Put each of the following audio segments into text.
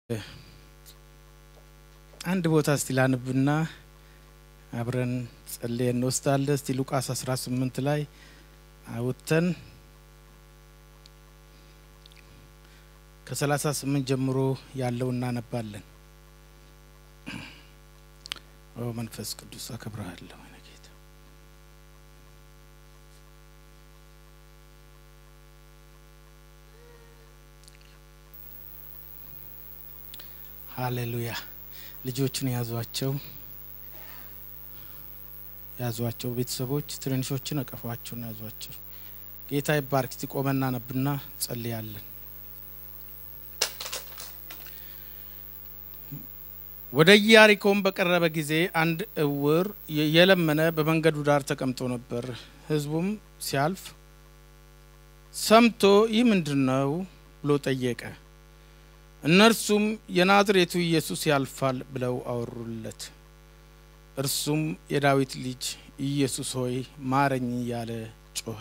አንድ ቦታ እስቲ ላንብና አብረን ጸልየ እንወስዳለን። እስቲ ሉቃስ 18 ላይ አውጥተን ከ38 ጀምሮ ያለው እናነባለን። ኦ መንፈስ ቅዱስ አከብረሃለሁ እኔ ጌታ። ሃሌሉያ። ልጆቹን ያዟቸው ያዟቸው። ቤተሰቦች ትንንሾችን እቀፏቸውን ያዟቸው። ጌታ ይባርክ። እስቲ ቆመና ነብና ጸልያለን። ወደ ኢያሪኮም በቀረበ ጊዜ አንድ እውር የለመነ በመንገዱ ዳር ተቀምጦ ነበር። ሕዝቡም ሲያልፍ ሰምቶ ይህ ምንድን ነው ብሎ ጠየቀ። እነርሱም የናዝሬቱ ኢየሱስ ያልፋል ብለው አወሩለት። እርሱም የዳዊት ልጅ ኢየሱስ ሆይ ማረኝ እያለ ጮኸ።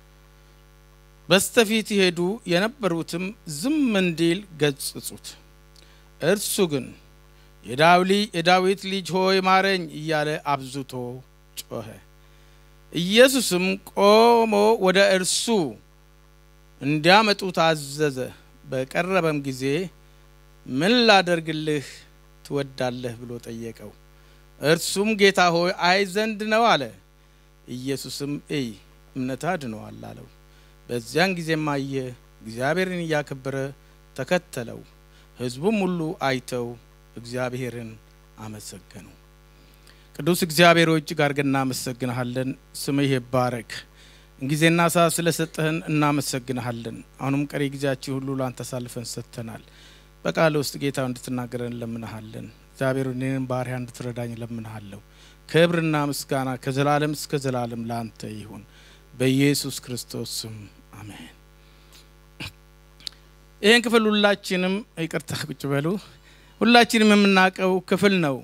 በስተፊት ይሄዱ የነበሩትም ዝም እንዲል ገጽጹት። እርሱ ግን የዳዊት ልጅ ሆይ ማረኝ እያለ አብዝቶ ጮኸ። ኢየሱስም ቆሞ ወደ እርሱ እንዲያመጡት አዘዘ። በቀረበም ጊዜ ምን ላደርግልህ ትወዳለህ ብሎ ጠየቀው። እርሱም ጌታ ሆይ አይ ዘንድ ነው አለ። ኢየሱስም እይ እምነትህ አድኖሃል አለው። በዚያን ጊዜም አየ፣ እግዚአብሔርን እያከበረ ተከተለው። ሕዝቡም ሁሉ አይተው እግዚአብሔርን አመሰገኑ። ቅዱስ እግዚአብሔር ሆይ እጅግ አድርገን እናመሰግንሃለን። ስምህ ይባረክ። ጊዜና ሰዓት ስለሰጠህን እናመሰግንሃለን። አሁንም ቀሪ ጊዜያችን ሁሉ ለአንተ አሳልፈን ሰጥተናል። በቃል ውስጥ ጌታ እንድትናገረን እንለምንሃለን። እግዚአብሔር እኔንም ባሪያ እንድትረዳኝ እለምንሃለሁ። ክብርና ምስጋና ከዘላለም እስከ ዘላለም ለአንተ ይሁን፣ በኢየሱስ ክርስቶስ ስም አሜን። ይህን ክፍል ሁላችንም ይቅርታ ቁጭ በሉ ሁላችንም የምናውቀው ክፍል ነው።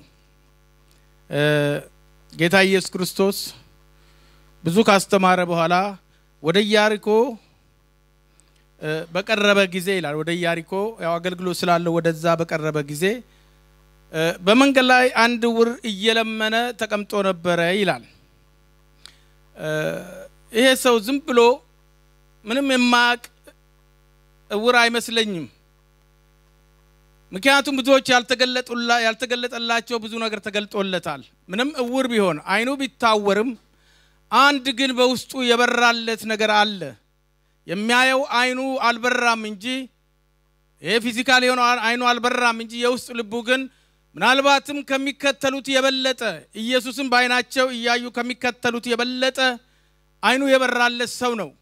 ጌታ ኢየሱስ ክርስቶስ ብዙ ካስተማረ በኋላ ወደ ኢያሪኮ በቀረበ ጊዜ ይላል። ወደ ኢያሪኮ ያው አገልግሎት ስላለው ወደዛ በቀረበ ጊዜ በመንገድ ላይ አንድ ዕውር እየለመነ ተቀምጦ ነበረ ይላል። ይሄ ሰው ዝም ብሎ ምንም የማያውቅ ዕውር አይመስለኝም። ምክንያቱም ብዙዎች ያልተገለጠላቸው ብዙ ነገር ተገልጦለታል። ምንም ዕውር ቢሆን አይኑ ቢታወርም አንድ ግን በውስጡ የበራለት ነገር አለ። የሚያየው አይኑ አልበራም እንጂ ይሄ ፊዚካል የሆነው አይኑ አልበራም እንጂ የውስጥ ልቡ ግን ምናልባትም ከሚከተሉት የበለጠ ኢየሱስን በአይናቸው እያዩ ከሚከተሉት የበለጠ አይኑ የበራለት ሰው ነው።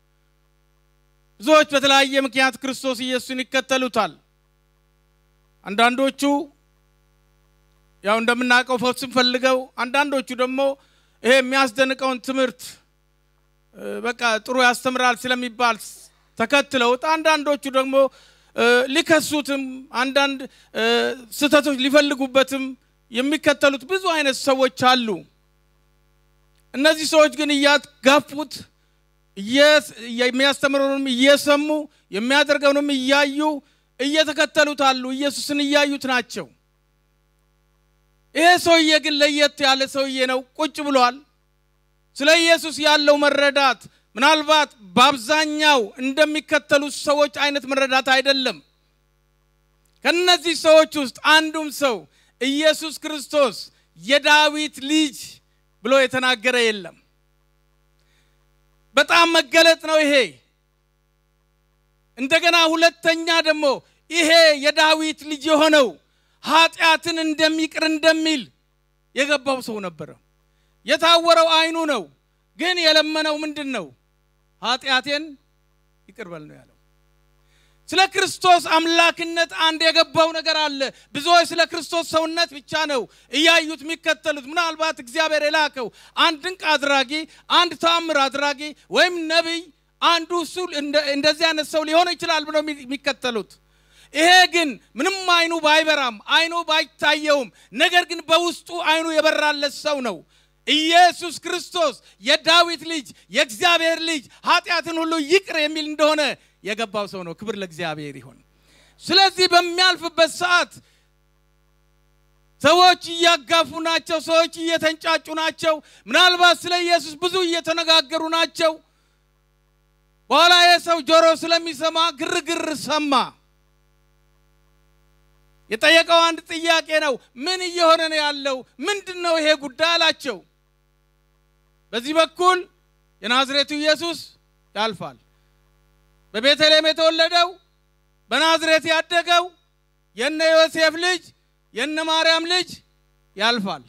ብዙዎች በተለያየ ምክንያት ክርስቶስ ኢየሱስን ይከተሉታል። አንዳንዶቹ ያው እንደምናውቀው ፈውስን ፈልገው፣ አንዳንዶቹ ደግሞ ይሄ የሚያስደንቀውን ትምህርት በቃ ጥሩ ያስተምራል ስለሚባል ተከትለውት፣ አንዳንዶቹ ደግሞ ሊከሱትም አንዳንድ ስህተቶች ሊፈልጉበትም የሚከተሉት ብዙ አይነት ሰዎች አሉ። እነዚህ ሰዎች ግን እያጋፉት የሚያስተምረውንም እየሰሙ የሚያደርገውንም እያዩ እየተከተሉት አሉ። ኢየሱስን እያዩት ናቸው። ይሄ ሰውዬ ግን ለየት ያለ ሰውዬ ነው። ቁጭ ብሏል። ስለ ኢየሱስ ያለው መረዳት ምናልባት በአብዛኛው እንደሚከተሉት ሰዎች አይነት መረዳት አይደለም። ከነዚህ ሰዎች ውስጥ አንዱም ሰው ኢየሱስ ክርስቶስ የዳዊት ልጅ ብሎ የተናገረ የለም። በጣም መገለጥ ነው ይሄ። እንደገና ሁለተኛ ደግሞ ይሄ የዳዊት ልጅ የሆነው ኃጢአትን እንደሚቅር እንደሚል የገባው ሰው ነበረ። የታወረው አይኑ ነው። ግን የለመነው ምንድን ነው? ኃጢአቴን ይቅር በል ነው ያለው። ስለ ክርስቶስ አምላክነት አንድ የገባው ነገር አለ። ብዙዎች ስለ ክርስቶስ ሰውነት ብቻ ነው እያዩት የሚከተሉት። ምናልባት እግዚአብሔር የላከው አንድ ድንቅ አድራጊ፣ አንድ ተአምር አድራጊ ወይም ነቢይ አንዱ እሱ እንደዚህ አይነት ሰው ሊሆን ይችላል ብለው የሚከተሉት ይሄ ግን ምንም አይኑ ባይበራም አይኑ ባይታየውም ነገር ግን በውስጡ አይኑ የበራለት ሰው ነው። ኢየሱስ ክርስቶስ የዳዊት ልጅ የእግዚአብሔር ልጅ ኃጢአትን ሁሉ ይቅር የሚል እንደሆነ የገባው ሰው ነው። ክብር ለእግዚአብሔር ይሁን። ስለዚህ በሚያልፍበት ሰዓት ሰዎች እያጋፉ ናቸው። ሰዎች እየተንጫጩ ናቸው። ምናልባት ስለ ኢየሱስ ብዙ እየተነጋገሩ ናቸው። በኋላ የሰው ጆሮ ስለሚሰማ ግርግር ሰማ። የጠየቀው አንድ ጥያቄ ነው። ምን እየሆነ ነው ያለው? ምንድን ነው ይሄ ጉዳይ አላቸው። በዚህ በኩል የናዝሬቱ ኢየሱስ ያልፋል። በቤተልሔም የተወለደው በናዝሬት ያደገው የነ ዮሴፍ ልጅ የነ ማርያም ልጅ ያልፋል።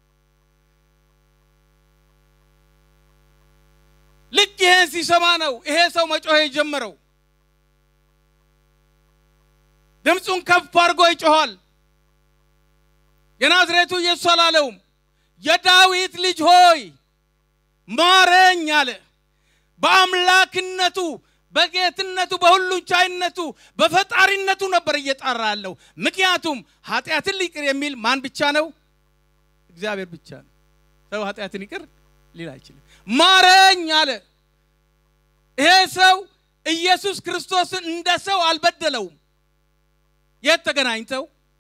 ልክ ይሄን ሲሰማ ነው ይሄ ሰው መጮህ የጀመረው። ድምፁን ከፍ አድርጎ ይጮኋል። የናዝሬቱ ኢየሱስ አላለውም። የዳዊት ልጅ ሆይ ማረኝ አለ። በአምላክነቱ በጌትነቱ በሁሉን ቻይነቱ በፈጣሪነቱ ነበር እየጣራ ያለው። ምክንያቱም ኃጢአትን ሊቅር የሚል ማን ብቻ ነው? እግዚአብሔር ብቻ ነው። ሰው ኃጢአትን ይቅር ሊል አይችልም። ማረኝ አለ። ይሄ ሰው ኢየሱስ ክርስቶስን እንደ ሰው አልበደለውም። የት ተገናኝተው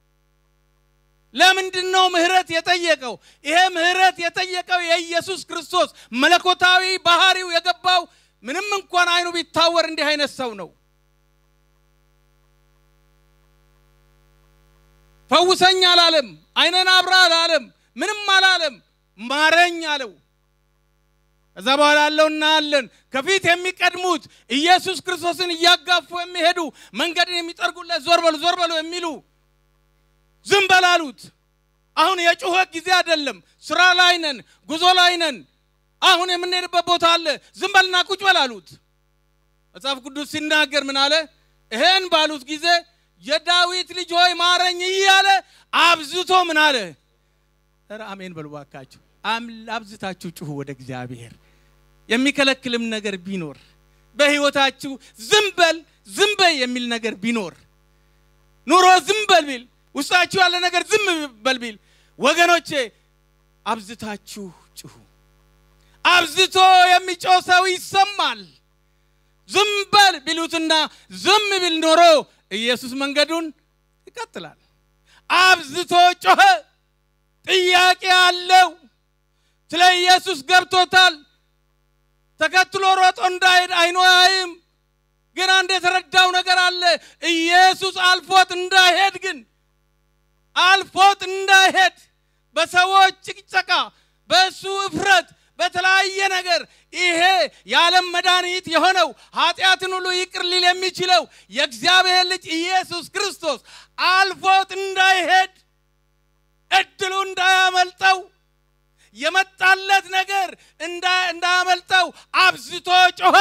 ለምንድን ነው ምህረት የጠየቀው? ይሄ ምህረት የጠየቀው የኢየሱስ ክርስቶስ መለኮታዊ ባህሪው የገባው ምንም እንኳን አይኑ ቢታወር እንዲህ አይነት ሰው ነው። ፈውሰኝ አላለም። አይነን አብራ አላለም። ምንም አላለም። ማረኝ አለው። ከዛ በኋላ ያለው እናያለን። ከፊት የሚቀድሙት ኢየሱስ ክርስቶስን እያጋፉ የሚሄዱ መንገድን የሚጠርጉለት ዞር በሉ ዞር በሉ የሚሉ ዝም በላሉት። አሁን የጩኸት ጊዜ አይደለም። ስራ ላይ ነን፣ ጉዞ ላይ ነን። አሁን የምንሄድበት ቦታ አለ። ዝም በልና ቁጭ በላሉት። መጽሐፍ ቅዱስ ሲናገር ምን አለ? ይሄን ባሉት ጊዜ የዳዊት ልጅ ሆይ ማረኝ እያለ አብዝቶ ምን አለ? ኧረ አሜን በሉ ባካችሁ። አብዝታችሁ ጩሁ ወደ እግዚአብሔር። የሚከለክልም ነገር ቢኖር በህይወታችሁ ዝም በል ዝም በይ የሚል ነገር ቢኖር ኑሮ ዝም በል ቢል ውስጣችሁ ያለ ነገር ዝም በል ቢል ወገኖቼ አብዝታችሁ ጩሁ። አብዝቶ የሚጮህ ሰው ይሰማል። ዝም በል ቢሉትና ዝም ቢል ኖሮ ኢየሱስ መንገዱን ይቀጥላል። አብዝቶ ጮኸ። ጥያቄ አለው። ስለ ኢየሱስ ገብቶታል። ተከትሎ ሮጦ እንዳይሄድ አይኑ አያይም። ግን አንድ የተረዳው ነገር አለ። ኢየሱስ አልፎት እንዳይሄድ ግን አልፎት እንዳይሄድ በሰዎች ጭቅጨቃ፣ በእሱ እፍረት፣ በተለያየ ነገር ይሄ የዓለም መድኃኒት የሆነው ኃጢአትን ሁሉ ይቅር ሊል የሚችለው የእግዚአብሔር ልጅ ኢየሱስ ክርስቶስ አልፎት እንዳይሄድ እድሉ እንዳያመልጠው የመጣለት ነገር እንዳያመልጠው አብዝቶ ጮኸ።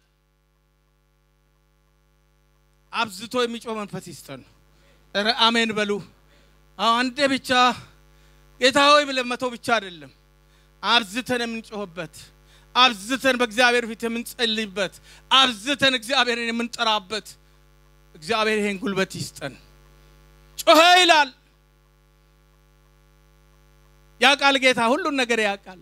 አብዝቶ የሚጮህ መንፈስ ይስጠን። ኧረ አሜን በሉ። አንዴ ብቻ ጌታ ሆይ ብለን መተው ብቻ አይደለም፣ አብዝተን የምንጮህበት፣ አብዝተን በእግዚአብሔር ፊት የምንጸልይበት፣ አብዝተን እግዚአብሔርን የምንጠራበት። እግዚአብሔር ይሄን ጉልበት ይስጠን። ጮኸ ይላል። ያውቃል ጌታ ሁሉን ነገር ያውቃል።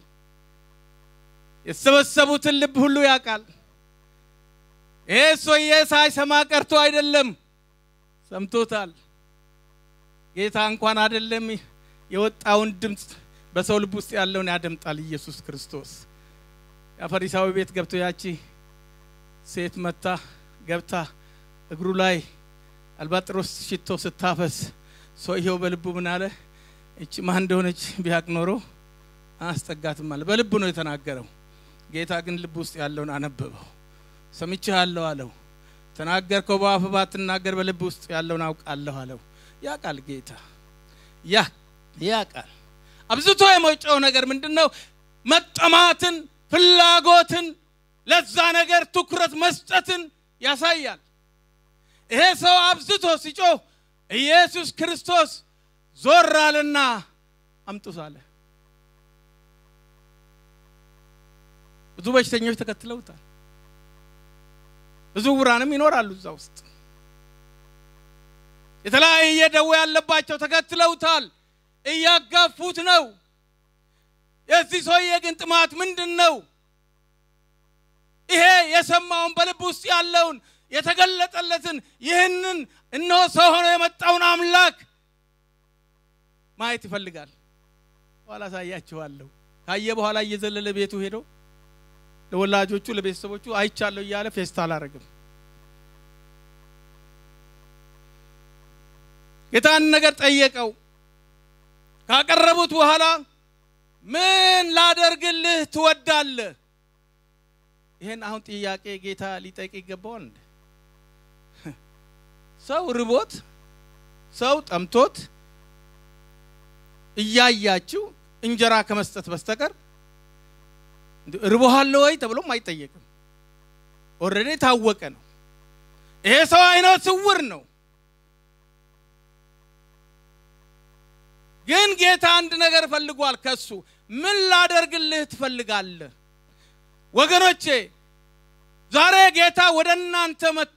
የተሰበሰቡትን ልብ ሁሉ ያውቃል። ይሄ ሰውዬ ሳይሰማ ቀርቶ አይደለም፣ ሰምቶታል። ጌታ እንኳን አይደለም የወጣውን ድምፅ በሰው ልብ ውስጥ ያለውን ያደምጣል። ኢየሱስ ክርስቶስ የፈሪሳዊ ቤት ገብቶ ያቺ ሴት መታ ገብታ እግሩ ላይ አልባጥሮስ ሽቶ ስታፈስ ሰውየው በልቡ ምን አለ? እቺ ማን እንደሆነች ቢያቅ ኖሮ አያስጠጋትም አለ። በልቡ ነው የተናገረው። ጌታ ግን ልብ ውስጥ ያለውን አነበበው። ሰምቼሃለሁ አለው። ተናገርከው በአፍ ባትናገር በልብ ውስጥ ያለውን አውቃለሁ አለው። ያውቃል ጌታ ያ ያውቃል። አብዝቶ የመጮው ነገር ምንድን ነው? መጠማትን፣ ፍላጎትን፣ ለዛ ነገር ትኩረት መስጠትን ያሳያል። ይሄ ሰው አብዝቶ ሲጮህ ኢየሱስ ክርስቶስ ዞር አለና አምጡት አለ። ብዙ በሽተኞች ተከትለውታል። ብዙ ውራንም ይኖራሉ እዛ ውስጥ የተለያየ ደዌ ያለባቸው ተከትለውታል። እያጋፉት ነው። የዚህ ሰውዬ ግን ጥማት ምንድን ነው? ይሄ የሰማውን በልብ ውስጥ ያለውን የተገለጠለትን ይህንን እነሆ ሰው ሆኖ የመጣውን አምላክ ማየት ይፈልጋል። በኋላ አሳያችኋለሁ። ካየ በኋላ እየዘለለ ቤቱ ሄዶ ለወላጆቹ ለቤተሰቦቹ አይቻለሁ እያለ ፌስታ አላረግም። ጌታን ነገር ጠየቀው። ካቀረቡት በኋላ ምን ላደርግልህ ትወዳለህ? ይሄን አሁን ጥያቄ ጌታ ሊጠይቅ ይገባዋል እንዴ? ሰው ርቦት ሰው ጠምቶት እያያችሁ እንጀራ ከመስጠት በስተቀር ርቦሃል ወይ ተብሎም አይጠየቅም። ኦልሬዲ የታወቀ ነው። ይሄ ሰው አይነ ስውር ነው። ግን ጌታ አንድ ነገር ፈልጓል ከሱ ምን ላደርግልህ ትፈልጋለህ? ወገኖቼ ዛሬ ጌታ ወደ እናንተ መጥቶ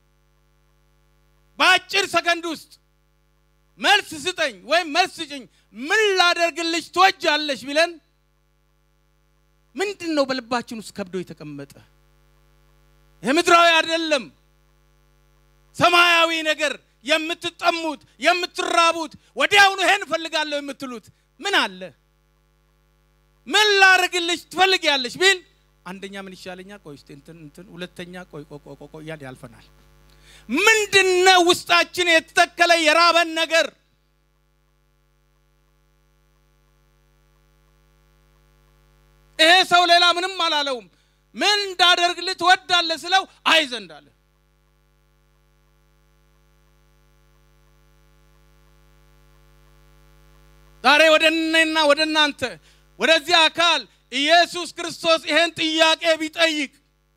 በአጭር ሰከንድ ውስጥ መልስ ስጠኝ ወይም መልስ ስጭኝ፣ ምን ላደርግልሽ ትወጃለሽ ቢለን ምንድን ነው በልባችን ውስጥ ከብዶ የተቀመጠ? ይህ ምድራዊ አይደለም፣ ሰማያዊ ነገር የምትጠሙት የምትራቡት፣ ወዲያውኑ ይሄን እፈልጋለሁ የምትሉት ምን አለ? ምን ላደርግልሽ ትፈልጊያለሽ ቢል አንደኛ ምን ይሻለኛል፣ ቆይ እስቲ እንትን እንትን፣ ሁለተኛ ቆይ ቆይ ቆይ ቆይ እያል ያልፈናል። ምንድነው ውስጣችን የተተከለ የራበን ነገር? ይሄ ሰው ሌላ ምንም አላለውም። ምን እንዳደርግልህ ትወዳለህ ስለው አይ ዘንድ አለ። ዛሬ ወደ እኔና ወደ እናንተ ወደዚህ አካል ኢየሱስ ክርስቶስ ይሄን ጥያቄ ቢጠይቅ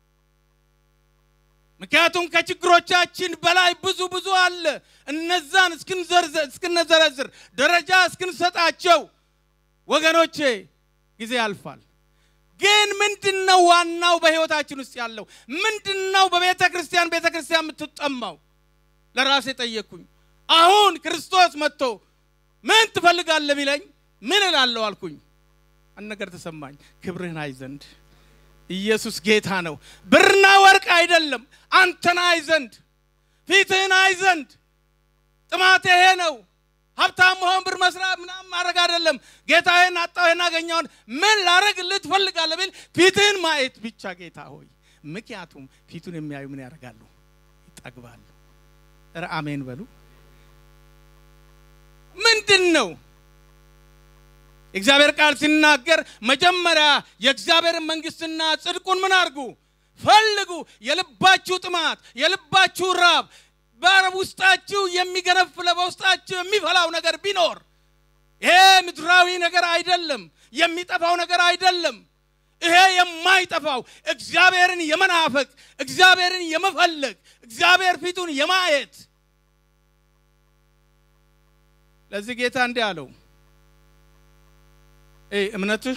ምክንያቱም ከችግሮቻችን በላይ ብዙ ብዙ አለ። እነዛን እስክንዘረዝር ደረጃ እስክንሰጣቸው ወገኖቼ ጊዜ ያልፋል። ግን ምንድን ነው ዋናው በሕይወታችን ውስጥ ያለው ምንድን ነው? በቤተ ክርስቲያን ቤተ ክርስቲያን የምትጠማው ለራሴ ጠየቅኩኝ። አሁን ክርስቶስ መጥቶ ምን ትፈልጋለህ ቢለኝ ምን እላለሁ አልኩኝ። አንድ ነገር ተሰማኝ። ክብርህን አይ ዘንድ ኢየሱስ ጌታ ነው። ብርና ወርቅ አይደለም፣ አንተን አይ ዘንድ ፊትህን አይ ዘንድ ጥማት ይሄ ነው። ሀብታም መሆን ብር መስራት ምናምን ማድረግ አይደለም። ጌታዬን አጣሁ አገኘውን ምን ላረግልህ ትፈልጋለህ ቢል ፊትህን ማየት ብቻ ጌታ ሆይ። ምክንያቱም ፊቱን የሚያዩ ምን ያደርጋሉ? ይጠግባሉ። ኧረ አሜን በሉ። ምንድን ነው የእግዚአብሔር ቃል ሲናገር መጀመሪያ የእግዚአብሔርን መንግስትና ጽድቁን ምን አድርጉ ፈልጉ። የልባችሁ ጥማት የልባችሁ ራብ በውስጣችሁ የሚገነፍለ በውስጣችሁ የሚፈላው ነገር ቢኖር ይሄ ምድራዊ ነገር አይደለም፣ የሚጠፋው ነገር አይደለም። ይሄ የማይጠፋው እግዚአብሔርን የመናፈቅ እግዚአብሔርን የመፈለግ እግዚአብሔር ፊቱን የማየት ለዚህ ጌታ እንዲህ አለው እምነትህ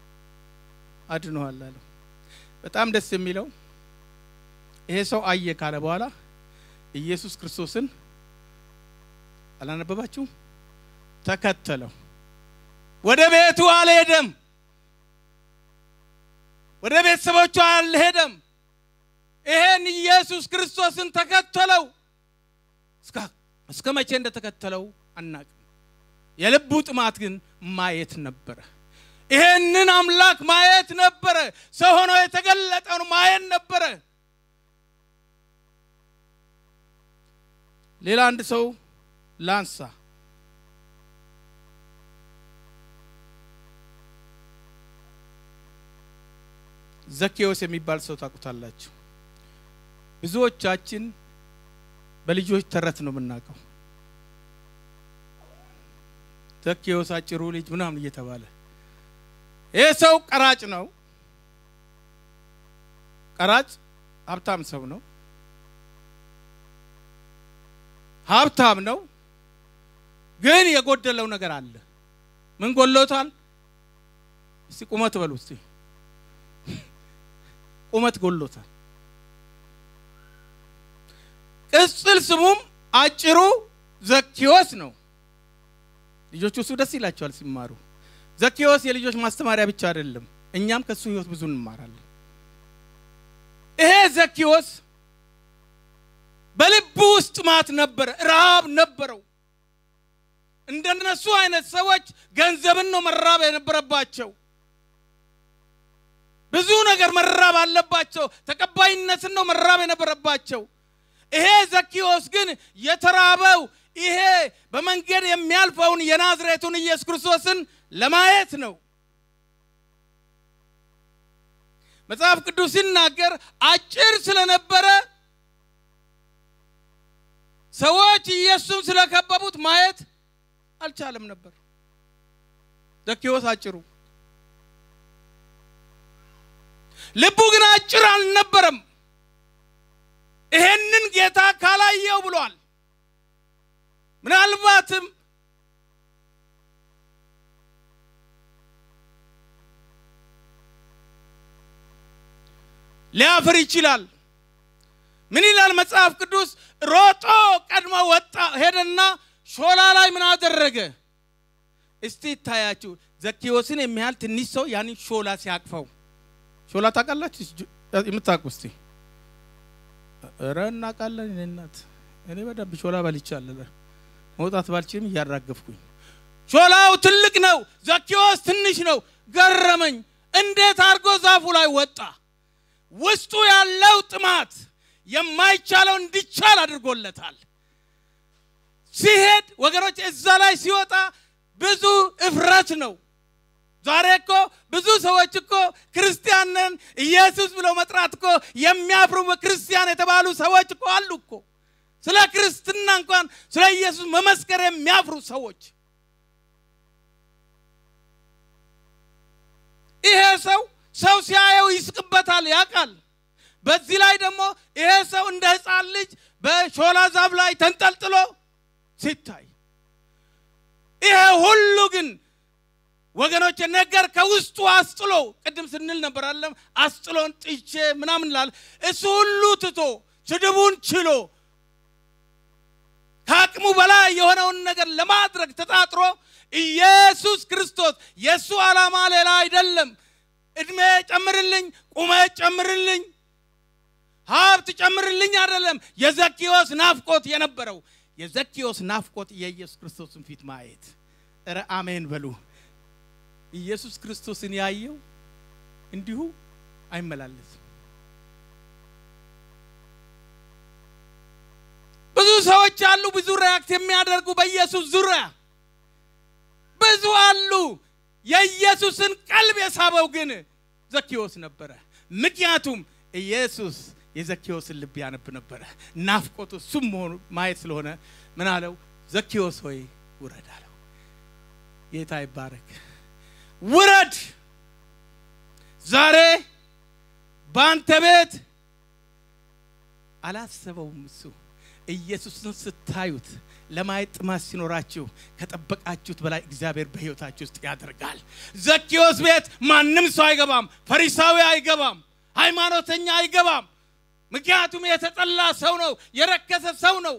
አድኖሃል አለው። በጣም ደስ የሚለው ይሄ ሰው አየ ካለ በኋላ ኢየሱስ ክርስቶስን አላነበባችሁም? ተከተለው። ወደ ቤቱ አልሄደም። ወደ ቤተሰቦቹ አልሄደም። ይሄን ኢየሱስ ክርስቶስን ተከተለው። እስከ መቼ እንደተከተለው አናቅም። የልቡ ጥማት ግን ማየት ነበረ። ይሄንን አምላክ ማየት ነበረ። ሰው ሆኖ የተገለጠውን ማየት ነበረ። ሌላ አንድ ሰው ላንሳ። ዘኬዎስ የሚባል ሰው ታውቁታላችሁ። ብዙዎቻችን በልጆች ተረት ነው የምናውቀው። ዘኬዎስ አጭሩ ልጅ ምናምን እየተባለ ይህ ሰው ቀራጭ ነው። ቀራጭ ሀብታም ሰው ነው። ሀብታም ነው፣ ግን የጎደለው ነገር አለ። ምን ጎሎታል? እስቲ ቁመት በሉ እስቲ ቁመት ጎሎታል። ቅጽል ስሙም አጭሩ ዘኬዎስ ነው። ልጆቹ እሱ ደስ ይላቸዋል ሲማሩ። ዘኬዎስ የልጆች ማስተማሪያ ብቻ አይደለም፣ እኛም ከሱ ህይወት ብዙ እንማራለን። ይሄ ዘኬዎስ በልቡ ውስጥ ጥማት ነበረ፣ ረሃብ ነበረው። እንደነሱ አይነት ሰዎች ገንዘብን ነው መራብ የነበረባቸው። ብዙ ነገር መራብ አለባቸው። ተቀባይነትን ነው መራብ የነበረባቸው። ይሄ ዘኪዎስ ግን የተራበው ይሄ በመንገድ የሚያልፈውን የናዝሬቱን ኢየሱስ ክርስቶስን ለማየት ነው። መጽሐፍ ቅዱስ ሲናገር አጭር ስለነበረ ሰዎች ኢየሱስን ስለከበቡት ማየት አልቻለም ነበር። ዘኪዎስ አጭሩ ልቡ ግን አጭር አልነበረም። ይሄንን ጌታ ካላየው ብሏል። ምናልባትም ሊያፍር ይችላል። ምን ይላል መጽሐፍ ቅዱስ? ሮጦ ቀድሞ ወጣ፣ ሄደና ሾላ ላይ ምን አደረገ? እስቲ ይታያችሁ። ዘኪዎስን የሚያህል ትንሽ ሰው ያንን ሾላ ሲያቅፈው ሾላ ታውቃላችሁ? የምታውቁ እስቲ ኧረ እናውቃለን። እኔ እናት እኔ በደንብ ሾላ በልቻለሁ። መውጣት ባልችልም እያራገፍኩኝ ሾላው ትልቅ ነው፣ ዘኪዎስ ትንሽ ነው። ገረመኝ። እንዴት አድርጎ ዛፉ ላይ ወጣ? ውስጡ ያለው ጥማት የማይቻለው እንዲቻል አድርጎለታል። ሲሄድ ወገኖች፣ እዛ ላይ ሲወጣ ብዙ እፍረት ነው። ዛሬ እኮ ብዙ ሰዎች እኮ ክርስቲያን ነን ኢየሱስ ብለው መጥራት እኮ የሚያፍሩ ክርስቲያን የተባሉ ሰዎች እኮ አሉ እኮ። ስለ ክርስትና እንኳን ስለ ኢየሱስ መመስከር የሚያፍሩ ሰዎች። ይሄ ሰው ሰው ሲያየው ይስቅበታል፣ ያውቃል። በዚህ ላይ ደግሞ ይሄ ሰው እንደ ሕፃን ልጅ በሾላ ዛፍ ላይ ተንጠልጥሎ ሲታይ ይሄ ሁሉ ግን ወገኖች ነገር ከውስጡ አስጥሎ ቅድም ስንል ነበር አለም አስጥሎን ጥቼ ምናምን ላል እሱ ሁሉ ትቶ ስድቡን ችሎ ከአቅሙ በላይ የሆነውን ነገር ለማድረግ ተጣጥሮ ኢየሱስ ክርስቶስ የእሱ ዓላማ ሌላ አይደለም። እድሜ ጨምርልኝ፣ ቁመት ጨምርልኝ፣ ሀብት ጨምርልኝ አይደለም። የዘኪዎስ ናፍቆት የነበረው የዘኪዎስ ናፍቆት የኢየሱስ ክርስቶስን ፊት ማየት። እረ አሜን በሉ። ኢየሱስ ክርስቶስን ያየው እንዲሁ አይመላለስም። ብዙ ሰዎች አሉ፣ ብዙ ሪያክት የሚያደርጉ በኢየሱስ ዙሪያ ብዙ አሉ። የኢየሱስን ቀልብ የሳበው ግን ዘኪዎስ ነበረ። ምክንያቱም ኢየሱስ የዘኪዎስን ልብ ያነብ ነበረ። ናፍቆቱ እሱም መሆኑ ማየት ስለሆነ ምን አለው? ዘኪዎስ ሆይ ውረድ አለው። ጌታ ይባረክ። ውረድ። ዛሬ በአንተ ቤት አላሰበውም እሱ ኢየሱስን ስታዩት ለማየት ጥማት ሲኖራችሁ ከጠበቃችሁት በላይ እግዚአብሔር በሕይወታችሁ ውስጥ ያደርጋል። ዘኪዎስ ቤት ማንም ሰው አይገባም። ፈሪሳዊ አይገባም። ሃይማኖተኛ አይገባም። ምክንያቱም የተጠላ ሰው ነው፣ የረከሰ ሰው ነው።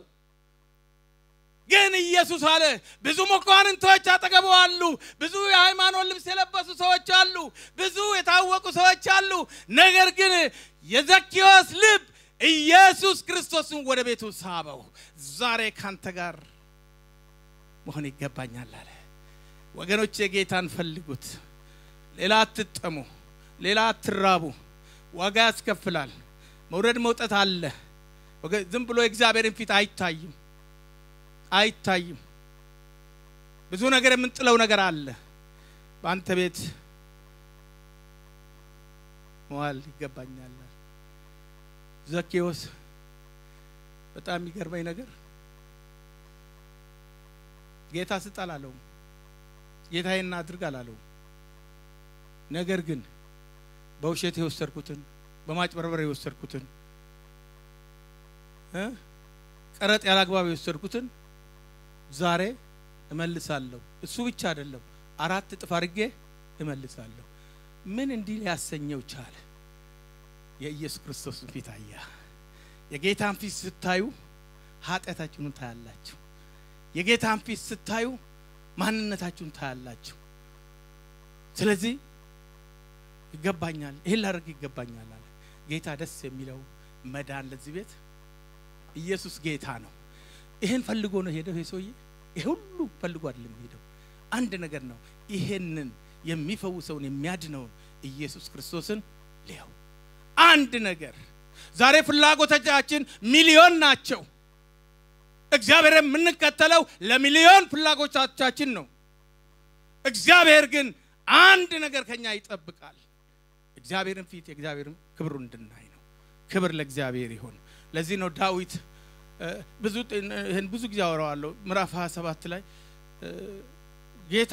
ግን ኢየሱስ አለ። ብዙ መኳንንቶች አጠገቡ አሉ። ብዙ የሃይማኖት ልብስ የለበሱ ሰዎች አሉ። ብዙ የታወቁ ሰዎች አሉ። ነገር ግን የዘኪዎስ ልብ ኢየሱስ ክርስቶስን ወደ ቤቱ ሳበው። ዛሬ ካንተ ጋር መሆን ይገባኛል አለ። ወገኖች የጌታን ፈልጉት። ሌላ አትጠሙ፣ ሌላ አትራቡ። ዋጋ ያስከፍላል። መውረድ መውጠት አለ። ዝም ብሎ የእግዚአብሔርን ፊት አይታይም አይታይም። ብዙ ነገር የምንጥለው ነገር አለ። በአንተ ቤት መዋል ይገባኛል። ዘኬዎስ በጣም የሚገርመኝ ነገር ጌታ ስጥ አላለውም። ጌታዬን አድርግ አላለውም። ነገር ግን በውሸት የወሰድኩትን በማጭበርበር የወሰድኩትን ቀረጥ ያላግባብ የወሰድኩትን ዛሬ እመልሳለሁ። እሱ ብቻ አይደለም፣ አራት እጥፍ አድርጌ እመልሳለሁ። ምን እንዲህ ሊያሰኘው ቻለ? የኢየሱስ ክርስቶስን ፊት አያ። የጌታን ፊት ስታዩ ኃጢአታችሁን ታያላችሁ። የጌታን ፊት ስታዩ ማንነታችሁን ታያላችሁ። ስለዚህ ይገባኛል፣ ይህን ላደርግ ይገባኛል አለ ጌታ። ደስ የሚለው መዳን ለዚህ ቤት ኢየሱስ ጌታ ነው። ይሄን ፈልጎ ነው ሄደው ይሄ ሰውዬ። ይሄ ሁሉ ፈልጎ አይደለም ሄደው፣ አንድ ነገር ነው። ይሄንን የሚፈውሰውን የሚያድነውን ኢየሱስ ክርስቶስን ሊያው አንድ ነገር። ዛሬ ፍላጎቶቻችን ሚሊዮን ናቸው። እግዚአብሔር የምንከተለው ለሚሊዮን ፍላጎቶቻችን ነው። እግዚአብሔር ግን አንድ ነገር ከኛ ይጠብቃል። እግዚአብሔርን ፊት የእግዚአብሔርን ክብሩ እንድናይ ነው። ክብር ለእግዚአብሔር ይሁን። ለዚህ ነው ዳዊት ብዙ ይህን ብዙ ጊዜ አወራዋለሁ። ምዕራፍ 27 ላይ ጌታ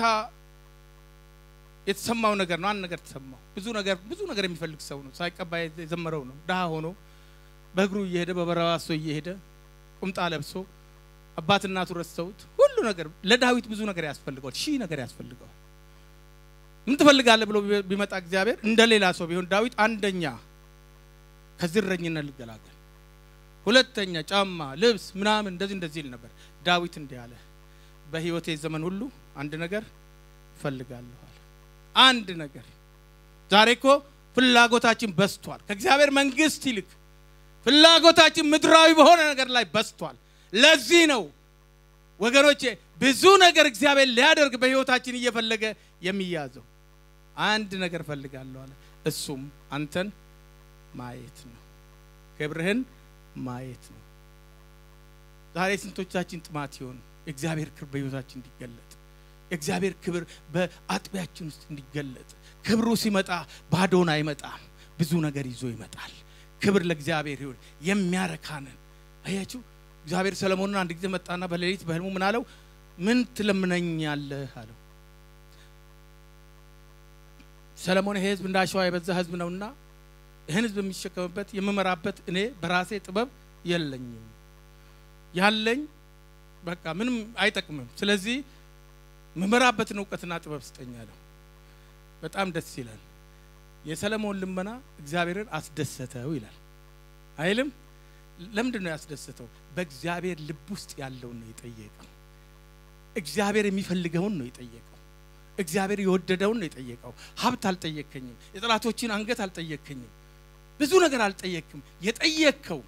የተሰማው ነገር ነው። አንድ ነገር ተሰማው። ብዙ ነገር ብዙ ነገር የሚፈልግ ሰው ነው። ሳይቀባ የዘመረው ነው። ድሃ ሆኖ በእግሩ እየሄደ በበረሃ ሰው እየሄደ ቁምጣ ለብሶ አባት እናቱ ረስተውት ሁሉ ነገር ለዳዊት ብዙ ነገር ያስፈልገዋል። ሺህ ነገር ያስፈልገዋል። ምን ትፈልጋለህ ብሎ ቢመጣ እግዚአብሔር እንደ ሌላ ሰው ቢሆን ዳዊት አንደኛ ከዚህ እረኝነት ልገላገል፣ ሁለተኛ ጫማ፣ ልብስ ምናምን እንደዚህ እንደዚህ ይል ነበር። ዳዊት እንዲህ አለ፣ በሕይወቴ ዘመን ሁሉ አንድ ነገር እፈልጋለሁ አለ። አንድ ነገር። ዛሬ እኮ ፍላጎታችን በስቷል። ከእግዚአብሔር መንግስት ይልቅ ፍላጎታችን ምድራዊ በሆነ ነገር ላይ በስቷል። ለዚህ ነው ወገኖቼ ብዙ ነገር እግዚአብሔር ሊያደርግ በሕይወታችን እየፈለገ የሚያዘው። አንድ ነገር እፈልጋለሁ አለ። እሱም አንተን ማየት ነው፣ ክብርህን ማየት ነው። ዛሬ ስንቶቻችን ጥማት ይሆን የእግዚአብሔር ክብር በሕይወታችን እንዲገለጥ የእግዚአብሔር ክብር በአጥቢያችን ውስጥ እንዲገለጥ። ክብሩ ሲመጣ ባዶን አይመጣም፣ ብዙ ነገር ይዞ ይመጣል። ክብር ለእግዚአብሔር ይሁን። የሚያረካንን አያችሁ። እግዚአብሔር ሰለሞንን አንድ ጊዜ መጣና በሌሊት በህልሙ ምን አለው? ምን ትለምነኛለህ አለው። ሰለሞን ይሄ ህዝብ እንደ አሸዋ የበዛ ህዝብ ነውና ይህን ህዝብ የሚሸከምበት የምመራበት እኔ በራሴ ጥበብ የለኝም፣ ያለኝ በቃ ምንም አይጠቅምም። ስለዚህ ምመራበትን እውቀትና ጥበብ ስጠኝ አለው። በጣም ደስ ይላል። የሰለሞን ልመና እግዚአብሔርን አስደሰተው ይላል አይልም? ለምንድን ነው ያስደሰተው? በእግዚአብሔር ልብ ውስጥ ያለውን ነው የጠየቀው። እግዚአብሔር የሚፈልገውን ነው የጠየቀው። እግዚአብሔር የወደደውን ነው የጠየቀው። ሀብት አልጠየከኝም፣ የጠላቶችን አንገት አልጠየከኝም፣ ብዙ ነገር አልጠየክም። የጠየቅከው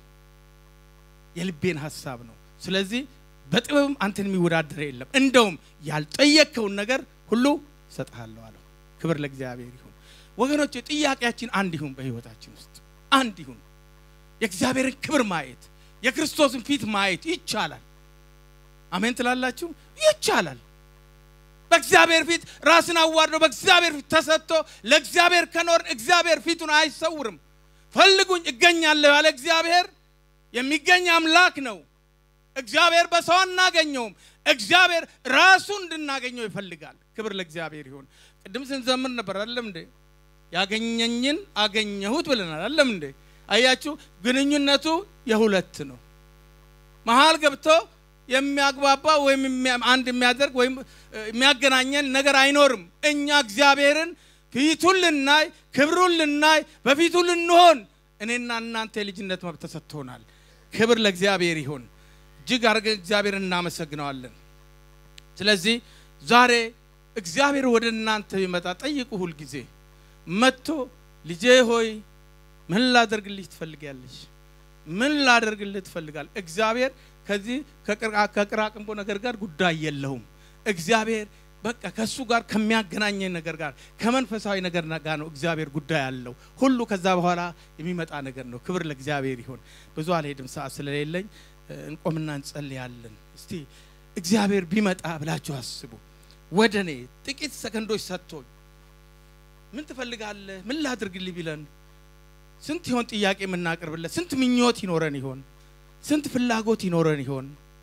የልቤን ሀሳብ ነው። ስለዚህ በጥበብም አንተን የሚወዳደር የለም። እንደውም ያልጠየቅከውን ነገር ሁሉ እሰጥሃለሁ አለው። ክብር ለእግዚአብሔር ይሁን። ወገኖች ጥያቄያችን አንድ ይሁን፣ በህይወታችን ውስጥ አንድ ይሁን። የእግዚአብሔርን ክብር ማየት የክርስቶስን ፊት ማየት ይቻላል። አሜን ትላላችሁ? ይቻላል። በእግዚአብሔር ፊት ራስን አዋርዶ በእግዚአብሔር ፊት ተሰጥቶ ለእግዚአብሔር ከኖርን እግዚአብሔር ፊቱን አይሰውርም። ፈልጉኝ እገኛለሁ ያለ እግዚአብሔር የሚገኝ አምላክ ነው። እግዚአብሔር በሰው አናገኘውም። እግዚአብሔር ራሱ እንድናገኘው ይፈልጋል። ክብር ለእግዚአብሔር ይሁን። ቅድም ስንዘምር ነበር አይደለም እንዴ? ያገኘኝን አገኘሁት ብለናል አይደለም እንዴ? አያችሁ፣ ግንኙነቱ የሁለት ነው። መሀል ገብቶ የሚያግባባ ወይም አንድ የሚያደርግ ወይም የሚያገናኘን ነገር አይኖርም። እኛ እግዚአብሔርን ፊቱን ልናይ፣ ክብሩን ልናይ፣ በፊቱ ልንሆን እኔና እናንተ የልጅነት መብት ተሰጥቶናል። ክብር ለእግዚአብሔር ይሁን። እጅግ አድርገን እግዚአብሔርን እናመሰግነዋለን። ስለዚህ ዛሬ እግዚአብሔር ወደ እናንተ ቢመጣ ጠይቁ። ሁል ጊዜ መጥቶ ልጄ ሆይ ምን ላደርግልሽ ትፈልጊያለሽ? ምን ላደርግልህ ትፈልጋል? እግዚአብሔር ከዚህ ከቅራቅንቦ ነገር ጋር ጉዳይ የለውም። እግዚአብሔር በቃ ከእሱ ጋር ከሚያገናኘን ነገር ጋር ከመንፈሳዊ ነገር ጋር ነው እግዚአብሔር ጉዳይ አለው። ሁሉ ከዛ በኋላ የሚመጣ ነገር ነው። ክብር ለእግዚአብሔር ይሁን። ብዙ አልሄድም፣ ሰዓት ስለሌለኝ እንቆምና እንጸልያለን። እስቲ እግዚአብሔር ቢመጣ ብላችሁ አስቡ። ወደ እኔ ጥቂት ሰከንዶች ሰጥቶኝ ምን ትፈልጋለህ? ምን ላድርግልህ ቢለን ስንት ይሆን ጥያቄ የምናቀርብለት? ስንት ምኞት ይኖረን ይሆን? ስንት ፍላጎት ይኖረን ይሆን?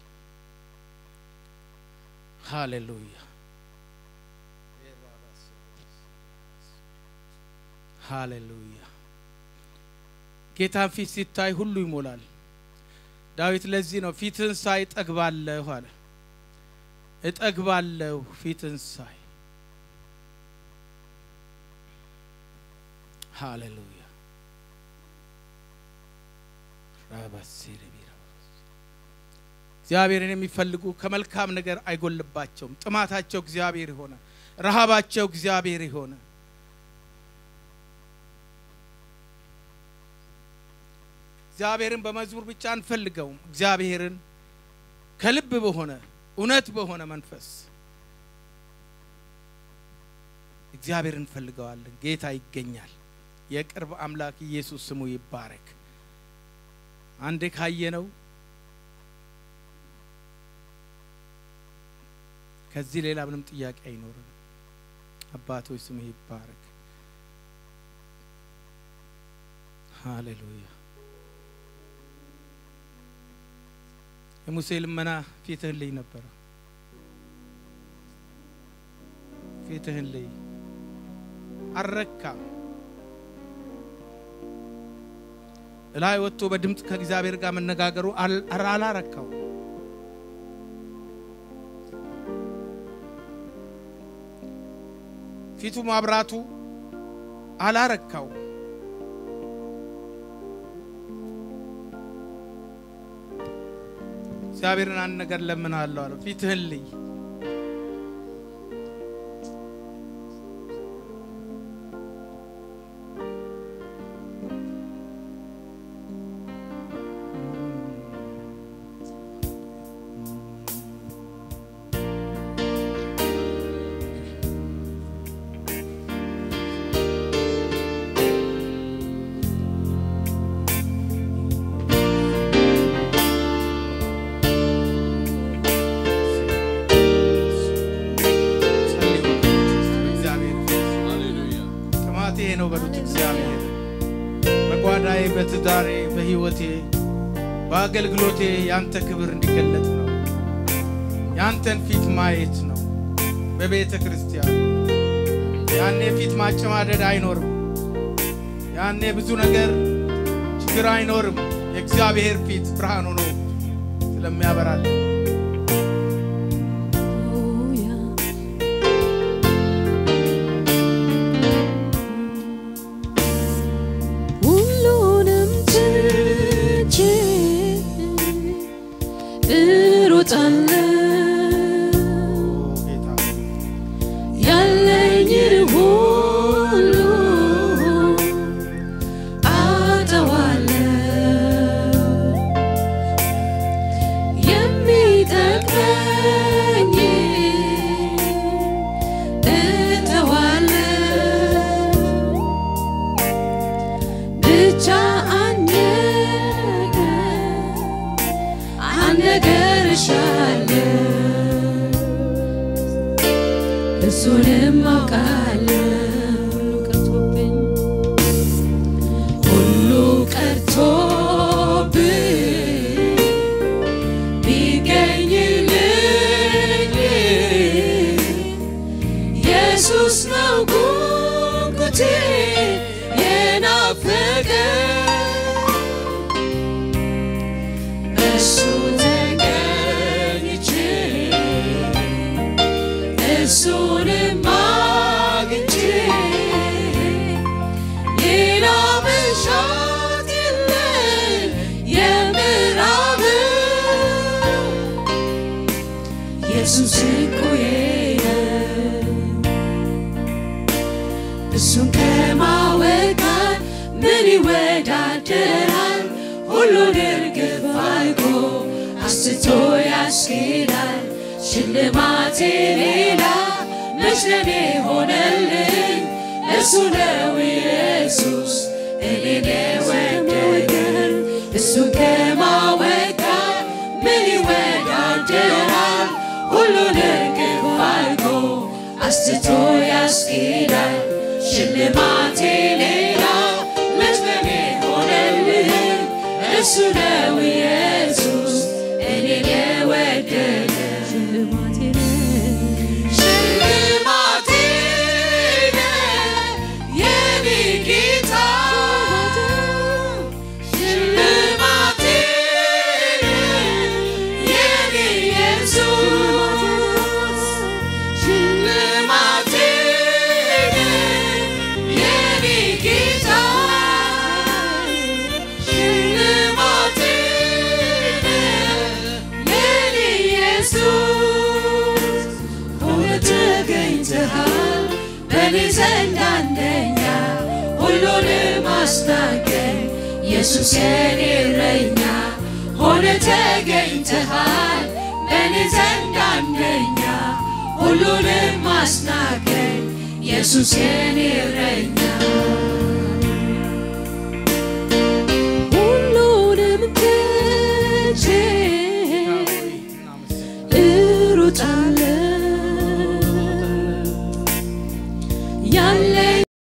ሃሌሉያ ሃሌሉያ። ጌታን ፊት ሲታይ ሁሉ ይሞላል። ዳዊት ለዚህ ነው ፊትን ሳይ እጠግባለሁ አለ። እጠግባለሁ ፊትን ሳይ። ሃሌሉያ እግዚአብሔርን የሚፈልጉ ከመልካም ነገር አይጎልባቸውም። ጥማታቸው እግዚአብሔር የሆነ ረሃባቸው እግዚአብሔር የሆነ እግዚአብሔርን በመዝሙር ብቻ አንፈልገውም። እግዚአብሔርን ከልብ በሆነ እውነት በሆነ መንፈስ እግዚአብሔር እንፈልገዋለን። ጌታ ይገኛል። የቅርብ አምላክ ኢየሱስ ስሙ ይባረክ። አንዴ ካየነው ከዚህ ሌላ ምንም ጥያቄ አይኖርም። አባቶች ስሙ ይባረክ። ሃሌሉያ። የሙሴ ልመና ፊትህን ልይ ነበረ። ፊትህን ልይ አልረካም። እላይ ወጥቶ በድምፅ ከእግዚአብሔር ጋር መነጋገሩ አላረካው። ፊቱ ማብራቱ አላረካው። እግዚአብሔርን አንድ ነገር ለምናለሁ አለ። ፊትህን ልይ ጥማቴ ነው በሉት። እግዚአብሔር በጓዳዬ፣ በትዳሬ፣ በሕይወቴ፣ በአገልግሎቴ ያንተ ክብር እንዲገለጥ ነው። ያንተን ፊት ማየት ነው። በቤተ ክርስቲያን ያኔ ፊት ማጨማደድ አይኖርም። ያኔ ብዙ ነገር ችግር አይኖርም። የእግዚአብሔር ፊት ብርሃን ሆኖ ስለሚያበራልን ሁሉንም ትቼ እሮጣለሁ ጌታ ያለኝን ሁሉ አጠዋለሁ የሚጠቅመኝ እተዋለሁ ብቻ አንድ ነገር አንድ ነገር እሻለሁ እሱንም አውቃለሁ ሁሉ ቀርቶብኝ ቢገኝልኝ ኢየሱስ ነው ጉጉቴ የናፈቀኝ እሱ ተገኝቼ እሱንም አግኝቼ ሌላ መሻት የለኝ የምዕራብ ኢየሱስ እኮዬ እሱን ከማወቅ ጋር ምን ይወዳደራል? ሁሉን እርግፍ አድርጎ አስቶ ያስኬዳል። ሽልማቴ ሌላ መች ለኔ ሆነልኝ? እሱ ነው ኢየሱስ እኔን የወደደኝ። እሱን ከማወቅ ጋር ምን ይወዳደራል? ሁሉን እርግፍ አድርጎ አስትቶ ያስኬዳል። ሽልማቴ ሌላ መች ለኔ ሆነልኝ? እሱ ነው ኢየሱስ እኔን የወደደ ሽልማቴ ሽልማቴ የኔ ጌታ ሽልማቴ የኔ ኢየሱስ ሽልማቴ የኔ ጌታ ሽልማቴ የኔ ኢየሱስ እውነት ተገኝተሃል በኔ ዘንድ አንደኛ ሁሉንም አስናገኝ ኢየሱስ የኔ እረኛ ሆነ ተገኝተሃል በእኔ ዘንድ አንደኛ ሁሉንም አስናቀኝ ኢየሱስ የኔ እረኛ